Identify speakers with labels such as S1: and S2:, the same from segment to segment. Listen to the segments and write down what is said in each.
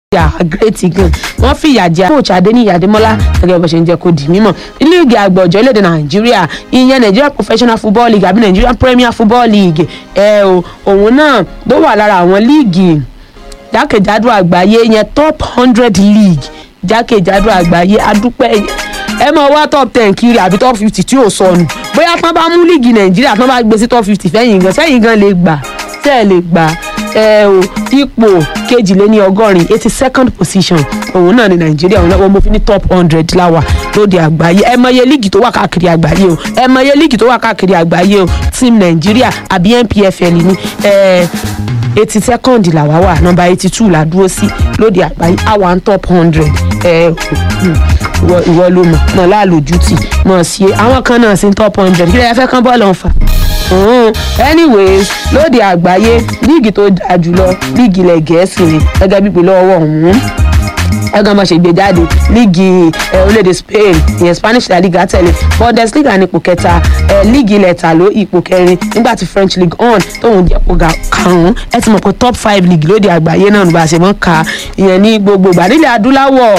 S1: ìyá great eagle wọ́n fi ìyà jẹ coach adeniyi ademola gẹ́gẹ́ bó ṣe ń jẹ́ kó di mímọ̀ líìgì àgbọ̀jọ́ orílẹ̀-èdè nàìjíríà ìyẹn nigeria professional football league àbí nigeria premier football league ẹ o òun náà ló wà lára àwọn líìgì jákèjádò àgbáyé yẹn top hundred league jákèjádò àgbáyé adúpẹ́ ẹ máa wá top ten kiri àbí top fifty tí ò sọnù bóyá tán bá mú líìgì nàìjíríà tán bá gbé sí top fifty fẹ́yìn gan sẹ́yìn gan lè gbà tẹ́ ẹ lè gbà ẹ o ipò kejìléní ọgọ́rin eighty second position òun náà ní nàìjíríà òun náà wọ́n mú fi ní top hundred láwà lóde àgbáyé ẹ mọye líìgì tó wà káàkiri àgbáyé o ẹ mọye líìgì tó wà káàkiri àgbáyé o team nàìjíríà àbí npfl ní ẹ eighty second làwa wà nọmba eighty two là dúró sí lóde àgbáyé àwa ń top hundred ẹ ìwọ ìwọ ló mọ mọ láàlójútì mọ sí i àwọn kan náà sí top hundred kí lè fẹ́ kán bọ́ọ̀lù ọ̀fà Mm. anyways lóde àgbáyé líìgì tó dáa jùlọ líìgì ilẹ̀ gẹ̀ẹ́sì ni gẹ́gẹ́ bí pẹ̀lú ọwọ́ ọ̀hún ẹgbẹ́ ọmọ ṣègbè jáde líìgì orílẹ̀-èdè spain ìyẹn spanish la liga tẹ̀lé bundesliga ní ipò kẹta líìgì ilẹ̀ tàló ipò kẹrin nígbà tí french league on tóun jẹ́ ipò karùn-ún ẹ ti mọ̀ pé top five league lóde àgbáyé náà nígbà tí wọ́n ka ìyẹn ní gbogbo ìgbà nílẹ̀ adúláwọ̀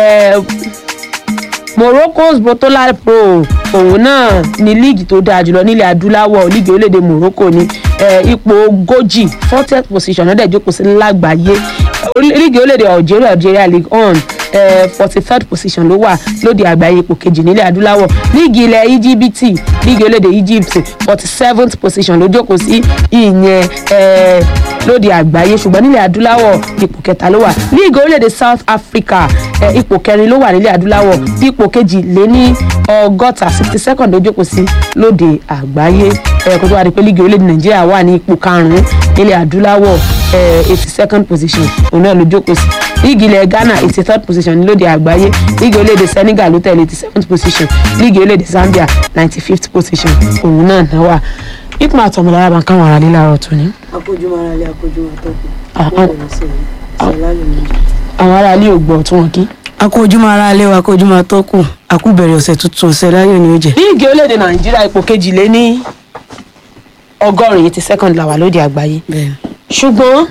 S1: morocco's botola pro òun náà ní líìgì tó dáa jùlọ nílẹ̀ adúláwọ̀ líìgì orílẹ̀-èdè morocco ní ipò ogójì fortieth position náà dẹ̀ jókòó sí lágbàáyé líìgì orílẹ̀-èdè algeria algeria league on forty third position ló wà lóde àgbáyé ipò kejì nílẹ̀ adúláwọ̀ líìgì ilẹ̀ íjíbítì líìgì orílẹ̀-èdè egypt forty seventh position ló jókòó sí ìyẹn lóde àgbáyé ṣùgbọ́n nílẹ̀ adúláwọ̀ ipò kẹta ló wà líìgì orílẹ̀-èdè south africa ipò kẹrin ló wà nílẹ̀ adúláwọ̀ ipò kejì lé ní ọgọ́ta sixty second ló jókòó sí lóde àgbáyé kó tó wá di pé líìgì orílẹ̀-èdè nàìjíríà wà ní ipò karùn-ún nílẹ̀ adúláwọ̀ eighty second position òun náà ló jókòó sí líìgì ilẹ̀ ghana eighty third position lóde àgbáyé líìgì orílẹ̀-èdè senegal ló tẹ̀lé eighty seventh position líìgì orílẹ̀-èdè zambia ninety fifth position òun náà náà wà ipò àtọmọlára bá ń káwọn ará lílà ọ̀rọ̀ tó ní.
S2: akójúmọ́ ara lé akójúmọ́ tọ́kù
S1: àwọn ará ilé ò gbọ́ tí wọ́n kí.
S2: akójúmọ́ ara lé wa akójúmọ́ tọ́kù àkúbẹ̀rẹ̀ ọ̀sẹ̀ tuntun ọ̀sẹ̀ láyọ̀ ni ó jẹ́.
S1: líìgì orílẹ̀-èdè nàìjíríà ipò kejì lé ní ọgọ́rin eighty second làwà lóde àgbáyé ṣùgbọ́n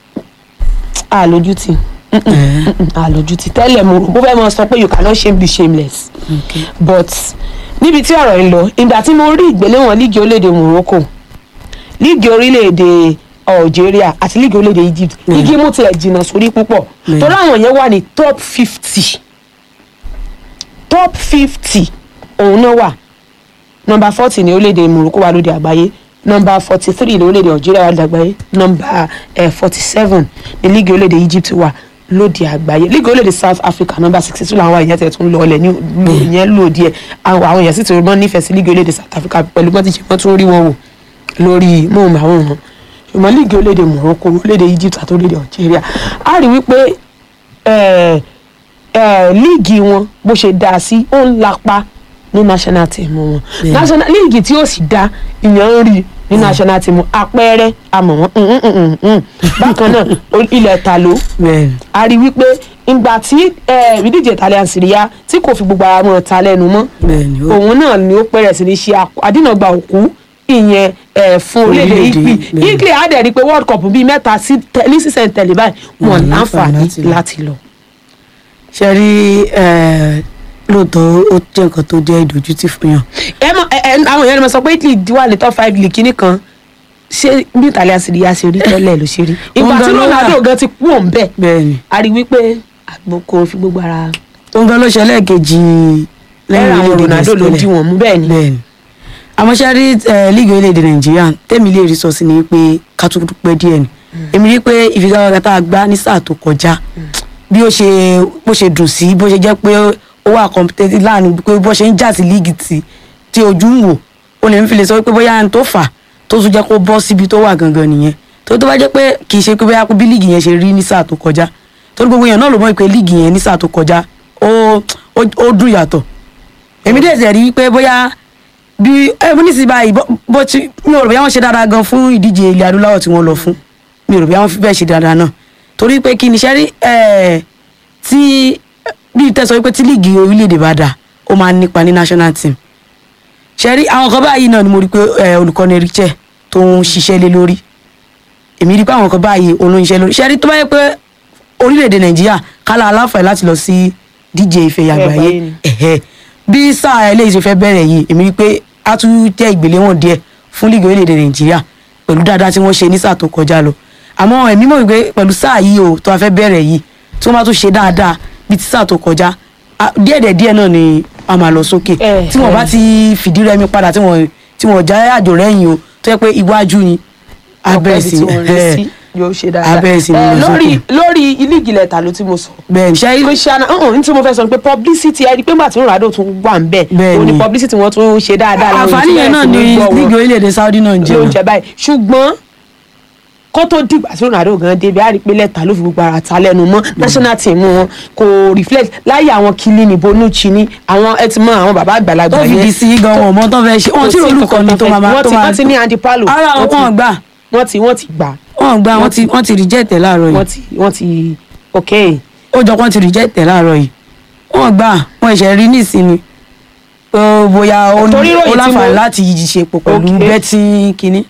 S1: àlójútì àlójútì tẹ́lẹ̀ mo rò bó fẹ́ mọ sọ pé you cannot shame the shameless
S2: Okay.
S1: but níbi tí ọ̀rọ̀ yìí lọ ìgbà tí mo rí ìgbéléwọ̀n líìgì orílẹ̀-èdè morocco líìgì orílẹ̀-èdè algeria àti líìgì orílẹ̀-èdè egypt líìgì mú tilẹ̀ jìnnà sórí púpọ̀
S2: Mm.
S1: torí àwọn yẹn wà ní top fifty top fifty òun náà wà nọmba forty ní orílẹ̀-èdè morocco wà lóde àgbáyé nọmba forty three ní orílẹ̀-èdè algeria wà lóde àgbáyé nọmba forty seven ní líìgì orílẹ̀-èdè egypt wà lóde àgbáyé líìgì orílẹ̀-èdè south africa nọmba sixty two làwọn èèyàn tẹ̀ tún lọọlẹ̀ ní ìyẹn lò díẹ̀ àwọn àwọn èèyàn sì ti mọ́ nífẹ̀ẹ́ sí líìgì orílẹ̀-èdè south africa pẹ̀lú bọ́n ti ṣe wọ́n tún rí wọn wò lórí móhùnmáwòrán ṣùgbọ́n líìgì orílẹ̀-èdè morocco orílẹ̀-èdè egypt àti orílẹ̀-èdè algeria a rí wípé eh, eh, líìgì wọn bó ṣe dáa sí ó ń lapa ní national team wọn
S2: Yeah.
S1: national líìgì tí ó sì dá ìyẹn ń rí ní national team àpẹẹrẹ àmọ̀ wọn mm, mm, mm, mm. bákan náà o- ilẹ̀ ta ló
S2: bẹ́ẹ̀ni
S1: a rí wípé ìgbà tí eh, ìdíje Italian Serie A tí kò fi gbogbo ara mọ́ ta lẹ́nu mọ́
S2: bẹ́ẹ̀ni ó
S1: òun náà ni ó pẹ̀rẹ̀ sí ní ṣe àkó- àdínàgbà òkú ìyẹn ẹ̀ fún orílẹ̀-èdè
S2: Orílẹ̀-èdè,
S1: Italy
S2: bẹ́ẹ̀.
S1: Italy á dẹ̀ rí i pé world cup bíi mẹ́ta sí tẹ- ní sísẹ̀ tẹ̀lé báyìí wọn
S2: Wọn ní
S1: láǹfààní
S2: àǹfààní láti lọ.
S1: láti lọ.
S2: ṣe rí eh, lóòótọ́ ó jẹ́ nǹkan tó jẹ́ ìdójútì fún yàn
S1: ẹ mọ ẹ ẹ àwọn èèyàn ló mọ sọ pé Italy wà ní top five league kínní kan ṣé bí Italian Serie A ṣe rí tẹ́lẹ̀ ló ṣe rí ìgbà
S2: Òun
S1: tí
S2: gan ló
S1: Ronaldo
S2: wà.
S1: gan ti kú òun bẹ́ẹ̀
S2: bẹ́ẹ̀ni
S1: a rí i wípé àgbo kò fi gbogbo ara
S2: òun gan ló ṣe lẹ́ẹ̀kejì
S1: ẹ̀rọ àwọn
S2: orílẹ̀-èdè
S1: Ronaldo ló
S2: Gẹ̀ẹ́sì
S1: dí wọn mú bẹ́ẹ̀ ni.
S2: bẹ́ẹ̀ni àmọ́ ṣe rí eh, líìgì orílẹ̀-èdè nàìjíríà tẹ́mi lè rí sọ sí ni pé ká tún dúpẹ́ díẹ̀ ni èmi rí pé ìfigagbága tá a gbá ní sáà tó kọjá bí ó ṣe bó ṣe dùn sí bó ṣe jẹ́ pé ó wà competitive láàrin pé bó ṣe ń jà sí líìgì tí tí ojú ń wò ó lè ń fi lè sọ pé bóyá ẹni tó fà tó tún jẹ́ kó bọ́ síbi tó wà gangan nìyẹn tó tó bá jẹ́ pé kì í ṣe pé bóyá bí líìgì yẹn ṣe rí ní sáà tó kọjá torí gbogbo èèyàn náà ló mọ̀ pé líìgì yẹn ní sáà tó kọjá ó ó ó dùn yàtọ̀ èmi dẹ̀ sì rí i pé bóyá bí ẹ mo ní sí báyìí bó- bó ti mi ò rò bóyá wọ́n ṣe dáadáa gan fún ìdíje ilẹ̀ adúláwọ̀ tí wọ́n lọ fún mi ò rò bóyá wọ́n fi bẹ́ẹ̀ ṣe dáadáa náà torí pé kí ni ṣe rí ẹ̀ tí bí tẹ́ sọ wípé tí líìgì orílẹ̀-èdè bá dà ó máa ń nípa ní national team ṣe rí àwọn kan báyìí náà ni mo rí pé ẹ̀, olùkọ́ni Richard tó ń ṣiṣẹ́ lé lórí èmi rí pé àwọn kan báyìí òun ló ń ṣiṣẹ́ lórí ṣe rí tó bá yẹ pé orílẹ̀-èdè nàìjíríà kálá aláǹfààní láti lọ sí díje ife
S1: Àgbáyé
S2: àgbáyé
S1: ni.
S2: ẹ̀hẹ́. bí sáà eléyìí ṣe fẹ́ bẹ̀rẹ̀ yìí èmi rí i pé a tún jẹ́ ìgbéléwọ̀n díẹ̀ fún líìgì orílẹ̀-èdè nàìjíríà pẹ̀lú dáadáa tí wọ́n ṣe ní sáà tó kọjá lọ àmọ́ ẹ̀mí mọ̀ wípé pẹ̀lú sáà yìí o tó a fẹ́ bẹ̀rẹ̀ yìí tí wọ́n bá tún ṣe dáadáa bí ti sáà tó kọjá a- díẹ̀dẹ̀ díẹ̀ náà ni a máa lọ sókè
S1: Eh,
S2: tí wọ́n bá
S1: eh.
S2: ti fìdí rẹmi padà tí wọ́n tí wọ́n já àjò rẹ́yìn o tó yẹ pé iwájú ni abẹ́
S1: ọpẹ́
S2: sí
S1: ibi tí wọ́n rí
S2: ẹ̀,
S1: sí yóò ṣe dáadáa
S2: abẹ́ sí ni
S1: Eh,
S2: lọ
S1: lórí
S2: sókè.
S1: lórí ilé ìjìnlẹ̀ ta ló tí mo sọ
S2: bẹ́ẹ̀ ni ṣe
S1: christiana ọ̀hún ní tí mo fẹ́ sọ ni pé publicity ẹni pé màtí ronaldo tún wà ń bẹ̀
S2: Bẹ́ẹ̀
S1: òun ni
S2: ni.
S1: publicity wọn tún ṣe dáadáa láwọn
S2: àǹfààní yẹn náà ni líìgì orílẹ̀-èdè saudi náà ń jẹ
S1: ló ń jẹ báyìí ṣùgbọ́n kó tó dìgbà tí ronaldo gan débi á rí i pé lẹ́tà ló fi gbogbo ara ta lẹ́nu mọ́ national team wọn kò reflect láyé àwọn Chiellini Bonucci ní àwọn ẹ ti mọ àwọn bàbá àgbàlagbà
S2: tó fi di sí gan wọn ọmọ tó fẹ́ ṣe wọn tí olùkọ́ ni tó máa
S1: wọ́n
S2: tó
S1: ti
S2: máa
S1: wọ́n ti ní Andy Palo
S2: ara
S1: wọ́n ti-
S2: wọn gbà
S1: wọ́n ti wọ́n ti gbà
S2: wọn gbà wọn ti wọn ti reject ẹ̀ láàárọ̀
S1: wọ́n
S2: yìí
S1: ti wọ́n ti ok
S2: ó jọ pé wọn ti reject ẹ̀ láàárọ̀ yìí wọn gbà wọn ẹ̀ṣẹ̀ rí nísìnyí ó bóyá ó ní
S1: Torí ìròyìn
S2: ó
S1: tí
S2: láǹfààní
S1: mo-
S2: láti ṣe pọ̀ pẹ̀lú
S1: Okay.
S2: betting kínní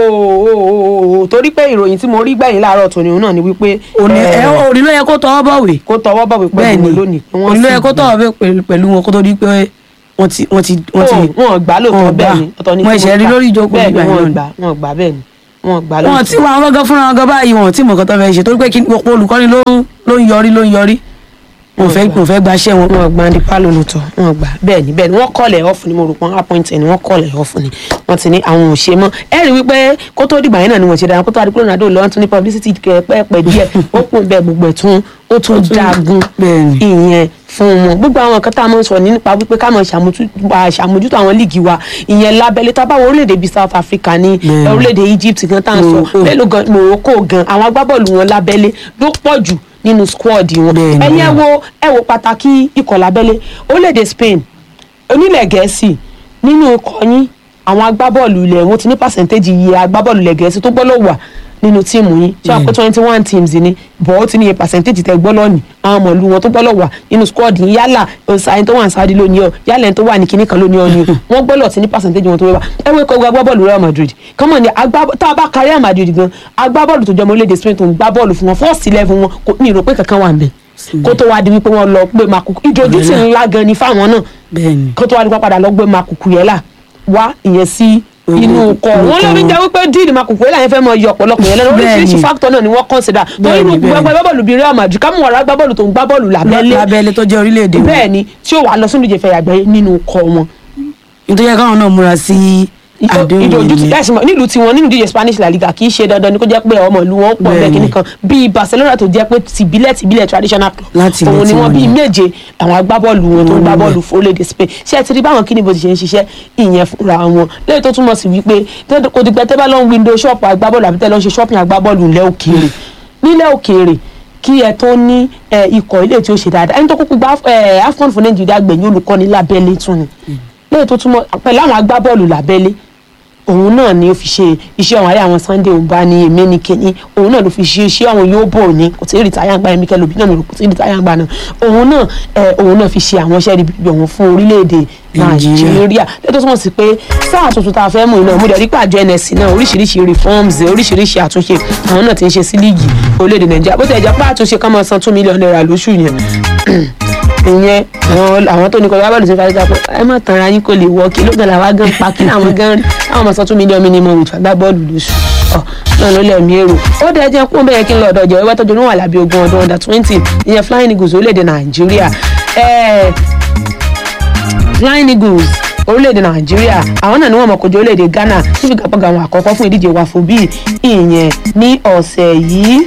S1: ooo torí pé ìròyìn tí mo rí gbẹ̀yìn láàárọ̀ tòní òun náà ni wípé
S2: òní
S1: eh,
S2: ẹ òní ló yẹ kó tọwọ́ bọ̀wé
S1: kó tọwọ́ bọ̀wé
S2: bẹ́ẹ̀
S1: pẹ̀lú
S2: ni
S1: wọn lónìí pé wọ́n
S2: òní ló
S1: sì
S2: yẹ kó
S1: gbà.
S2: tọwọ́ bẹ̀ pẹ̀lú- pẹ̀lú wọn kó tó di pé wọ́n ti wọ́n ti wọ́n ti
S1: Ó, wọn gbà lóòótọ́
S2: wọn
S1: bẹ́ẹ̀
S2: gbà.
S1: ni ọ̀tọ̀ ni
S2: wọn
S1: tí
S2: ẹ̀ṣẹ̀
S1: mo
S2: rí
S1: gbà.
S2: lórí ìjókòó
S1: bẹ́ẹ̀ ni
S2: nígbà
S1: wọn
S2: yẹn
S1: gbà wọn gbà bẹ́ẹ̀ ni wọn gbà
S2: wọn ti
S1: lóòótọ́
S2: wọn àwọn gangan fúnra wọn gan báyìí wọn tí mọ̀ nǹkan tó fẹ́ ṣe torí pé kí ọ̀pọ̀ olùkọ́ni ló ń ló ń yọrí ló ń yọrí wọn fẹ́ wọn fẹ́ gbaṣẹ́ wọn.
S1: wọn gbà Andy Palo lóòótọ́ wọn gbà bẹ́ẹ̀ ni bẹ́ẹ̀ ni wọ́n kọ́lẹ̀ ọ̀fù ni mo rò pọ́n appoint ẹni wọ́n kọ́lẹ̀ ọ̀fù ni wọ́n ti ní àwọn ò ṣe mọ́ ẹ rí wípé kó tó dìgbà yẹn náà ni wọ́n ṣe dára kó tó adigun Ronaldo lọ́wọ́ tún ní publicity pẹ́ẹ́pẹ́ díẹ̀ ó kún bẹ́ẹ̀ gbogbo ẹ̀ tún ó tún jagun
S2: bẹ́ẹ̀ ni.
S1: ìyẹn fún wọn gbogbo àwọn nǹkan tá a máa ń sọ ní nípa wípé ká máa ṣàmójú- à, ṣàmójútó àwọn líìgì wa ìyẹn lábẹ́lé tá a bá wo orílẹ̀-èdè bíi South Africa ní
S2: Bẹ́ẹ̀ ni.
S1: orílẹ̀-èdè Egypt gan tá à ń sọ
S2: Morocco.
S1: mélòó gan Morocco gan àwọn agbábọ́ọ̀lù wọn lábẹ́lé ló pọ̀ jù nínú squad wọn
S2: Bẹ́ẹ̀ ni,
S1: ẹ̀yin ẹ
S2: bẹ́ẹ̀ ni.
S1: wo ẹ wo pàtàkì ikọ̀ lábẹ́lé orílẹ̀-èdè Spain onílẹ̀ gẹ̀ẹ́sì nínú ikọ̀ yín àwọn agbábọ́ọ̀lù ilẹ̀ wọn ti ní pàṣẹ́ntéèjì iye agbábọ́ọ̀lù ilẹ̀ gẹ̀ẹ́sì tó gbọ́dọ̀ wà nínú tíìmù yín ṣé àpò twenty one teams ni bọ̀ ó ti ní iye pàṣẹ́ntéèjì tẹ gbọ́dọ̀ ní àwọn ọmọ ìlú wọn tó gbọ́dọ̀ wà nínú squad yín yálà ọ̀sán tó wà ní Saudi lónìí ọ yálà ẹni tó wà ní kinní kan lónìí ọ ni wọ́n gbọ́dọ̀ ti ní pàṣẹ́ntéèjì wọn tó wà ẹ wo ikọ̀ agbábọ́ọ̀lù Real Madrid kọ́mọ̀ ni agbá- tá a bá ka Real Madrid gan agbábọ́ọ̀lù tó jọmọ orílẹ̀-èdè Spain tó ń gbá bọ́ọ̀lù fún wọn first eleven wọn kò ní ìrò pé kankan wà ń bẹ̀ kó tó wá di wípé wọ́n lọ pé makuku ìdójútì ńlá gan ni fáwọn náà
S2: bẹ́ẹ̀ ni.
S1: kó tó wá di pé padà lọ gbé makuku yẹn là wá ìyẹn sí
S2: Owó-
S1: inú kọ
S2: inú
S1: wọn ló ní
S2: kọ.
S1: jẹ́ wípé díìlì makuku yẹn là yẹn fẹ́ mọ iye ọ̀pọ̀lọpọ̀ yẹn lẹ́nu
S2: Bẹ́ẹ̀
S1: oríṣiríṣi
S2: ni.
S1: fáktọ̀ náà ni wọ́n consider torí
S2: Bẹ́ẹ̀
S1: inú
S2: ni, bẹ́ẹ̀
S1: gbogbo
S2: ni.
S1: ẹgbẹ́ bọ́ọ̀lù bíi Real Madrid kámú ọ̀rọ̀ agbábọ́ọ̀lù tó ń gbá bọ́ọ̀lù lábẹ́lé
S2: lábẹ́lé tó jẹ́ orílẹ̀-èdè wọn.
S1: bẹ́ẹ̀ ni tí ó wà lọ sínú ìjẹfẹ́ àgbáyé nínú kọ wọn
S2: nítorí káwọn náà múra sí àdéhùn
S1: ìdójútì
S2: yẹn.
S1: ẹ̀sìn mọ̀ nílùú tiwọn nínú ìdíje Spanish La Liga kì í ṣe dandan ni kó jẹ́ pé ọmọ ìlú wọn pọ̀ bẹ́ẹ̀
S2: Bẹ́ẹ̀ni.
S1: kìíní kan bíi Barcelona tó jẹ́ pé tìbílẹ̀ tìbílẹ̀ traditional club
S2: Láti ilẹ̀
S1: òun ni wọ́n
S2: tiwọn
S1: bíi
S2: ni.
S1: méje àwọn agbábọ́ọ̀lù wọn tó ń gbá
S2: Wọ́n
S1: bọ́ọ̀lù fún orílẹ̀-èdè Spain ṣé ẹ ti rí báwọn kíni bó ti ṣe ń ṣiṣẹ́ ìyẹn fúnra wọn lẹ́yìn tó túmọ̀ sí wípé tẹ́- kò dìgbà tẹ́ bá lọ ń window shop agbábọ́ọ̀lù àbí tẹ́ lọ ń ṣe shopping agbábọ́ọ̀lù ńlẹ̀ òkèèrè nílẹ̀ òkèèrè kí ẹ tó ní ẹ, ikọ̀ ilé tí ó ṣe dáadáa ẹni tó kúkú gba ẹ, AFCON fún Nàìjíríà gbẹ̀yìn olùkọ́ni lábẹ́lé tún ni lẹ́yìn tó túmọ̀ pẹ̀lú àwọn agbábọ́ọ̀lù lábẹ́lé òun náà ni ó fi ṣe iṣẹ́ àwọn àárẹ̀ àwọn Sunday òǹbá ní èmi ní kíní òun náà ló fi ṣe iṣẹ́ àwọn yóò bò ní kò tí ì rìtáyà ń gba ẹ̀mí kẹlòbí náà mi rò kò tí ì rìtáyà ń gba náà òun náà ẹ, òun náà fi ṣe àwọn iṣẹ́ ibi ọ̀hún fún orílẹ̀-èdè
S2: Nàìjíríà.
S1: Nàìjíríà lẹ́tọ́ túmọ̀ sí pé sáà tuntun tá a fẹ́ mú iná mo dẹ̀ rí pàjọ NSC náà oríṣiríṣi reforms oríṣiríṣi àtúnṣe àwọn náà ti ń ṣe sí líìgì orílẹ̀-èdè Nàìjíríà bó ti ẹ̀ jẹ́ pé àtúnṣe kan máa san two million naira lóṣù yẹn ìyẹn àwọn àwọn tó ní kọjá bọ́ọ̀lù ti fàájì pé ẹ má tanra yín kò lè wọ kí ló gan làwa gan pa kí làwọn gan rí àwọn ọmọ sọ tún mílíọ̀nù minimum with fagbá bọ́ọ̀lù lóṣù ọ náà ló lẹ̀mí èrò ó dẹ̀ jẹ́ kó bẹ́ẹ̀ kí n lọ ọ̀dọ̀ ìjọba tọ́jú níwọ̀n àlàbí ogun ọdún under twenty ìyẹn flying eagles orílẹ̀-èdè nàìjíríà ẹ̀ẹ́ flying eagles orílẹ̀-èdè nàìjíríà àwọn náà ni wọ́n mọ̀ kojú orílẹ̀-èdè ghana níbi gbàgbọ́gà àwọn àkọ́kọ́ fún ìdíje wàfúbí ìyẹn ní ọ̀sẹ̀ yìí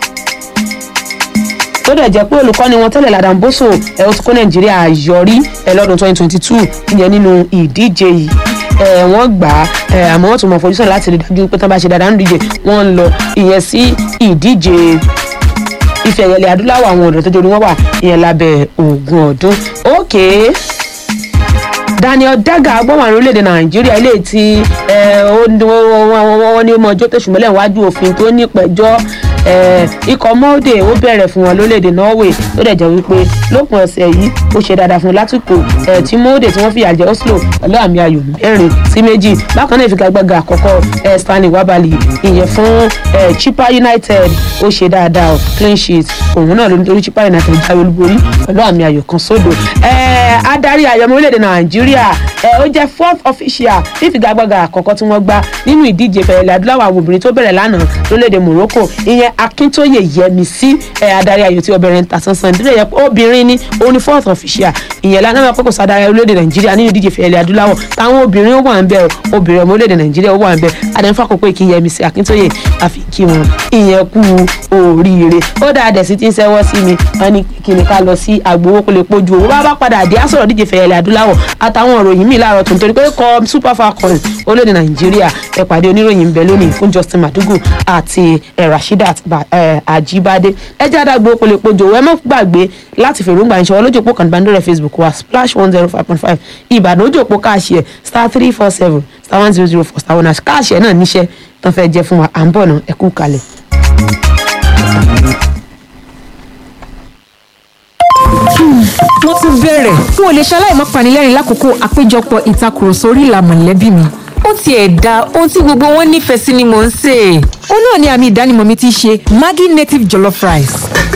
S1: tó dẹ̀ jẹ́ pé olùkọ́ni wọn tẹ́lẹ̀ Ladan Boso ẹ̀ ó ti kó Nàìjíríà yọrí ẹ̀ lọ́dún 2022 ìyẹn nínú ìdíje yìí ẹ̀ wọ́n gbà á ẹ̀ àmọ́ wọ́n tún mọ̀ fojúsùn láti rí dájú pé tán bá ṣe dáadáa nínú ìdíje wọ́n ń lọ ìyẹn sí ìdíje ife ẹ̀yẹlẹ̀ adúláwọ̀ àwọn ọ̀dọ́ tó jẹ́ orí wọn wà ìyẹn lábẹ́ ogún ọdún okay Daniel Daga agbọ́wọ̀n àrùn orílẹ̀-èdè Nàìjíríà ilé tí ẹ, ó ní- wọ́n wọ́n- wọ́n ní ó mọ ọjọ́ tẹ̀sùmọ́lẹ̀ wájú òfin tó ní pẹ̀jọ́ eh, ikọ̀ molde ó bẹ̀rẹ̀ fún wọn lórílẹ̀‐èdè norway tó dẹ̀ jẹ́ wípé lópin ọ̀sẹ̀ yìí ó ṣe dáadáa fún un látìkò eh, tí molde tí wọ́n fìyà jẹ oslo pẹ̀lú àmì ayò mẹ́rin sí méjì bákan náà ìfigagbága àkọ́kọ́ eh, stanley wabali ìyẹn fún eh, chipa united ó ṣe dáadáa o clean sheet òun náà ló ní torí chipa united jáwé olúborí pẹ̀lú àmì ayò kan sódò eh, adarí ayọ̀mọ́ orílẹ̀-èdè nàìjíríà eh, ó jẹ́ fourth official ní ìfigagbága àkọ́kọ́ tí wọ́n gbá nínú ìdíje fẹ̀rẹ̀lẹ̀ adúláwọ̀ àwọn obìnrin tó bẹ̀rẹ̀ lánàá lórílẹ̀‐èdè morocco ìyẹn akíntóye yẹmísí ẹ̀ adarí ayò tí obìnrin ń ta sánsán ìdílé yẹ pé obìnrin ni òun ni fourth official ìyẹn lánàá wọn kókò sadarí orílẹ̀‐èdè nàìjíríà nínú ìdíje fẹ̀rẹ̀lẹ̀ adúláwọ̀ táwọn obìnrin ó wà ń bẹ o obìnrin ọmọ orílẹ̀‐èdè nàìjíríà ó wà ń bẹ adẹ́nfà kókó ìkí yẹmísí akíntóye àfi kí wọn ìyẹn kú oríire ó dáa dẹ̀ sí ti ń sẹ́wọ́ sí mi wọn ní kí ni ká lọ sí àgbowó kó lè pójú owó bá bá padà dé á sọ̀rọ̀ díje fẹ̀rẹ̀lẹ̀ adúláwọ̀ àtàwọn òròyìn míì láàárọ̀ tó nítorí pé kọ super falcons orílẹ̀-èdè nàìjíríà ẹ pàdé oníròyìn ń bẹ lónìí fún justin madugu àti eh, rasheedat Ba- eh, ajibade ẹ jẹ́ àdàgbò kò lè pojò ẹ má gbàgbé láti fèròǹgbà ìṣòwò lójú òpó kàndínbàndórẹ̀ facebook wa splash one zero five point five ìbàdàn ojú òpó káàṣì ẹ̀ star three four seven star one zero zero four star one hash káàṣì ẹ̀ náà níṣẹ́ tán fẹ́ jẹ́ fún wa à ń bọ̀ náà ẹ kú kalẹ̀.
S3: wọ́n tún bẹ̀rẹ̀ n ò lè ṣaláì má panilẹ́rìn lákòókò àpéjọpọ̀ ìtakùrọ̀sọ orí ìlà mọ̀lẹ́bí mi ó tiẹ̀ da ohun tí gbogbo wọn nífẹ̀ẹ́ sí ni mò ń sè é. ó náà ni àmì ìdánimọ̀ mi ti ṣe maggi native jollof rice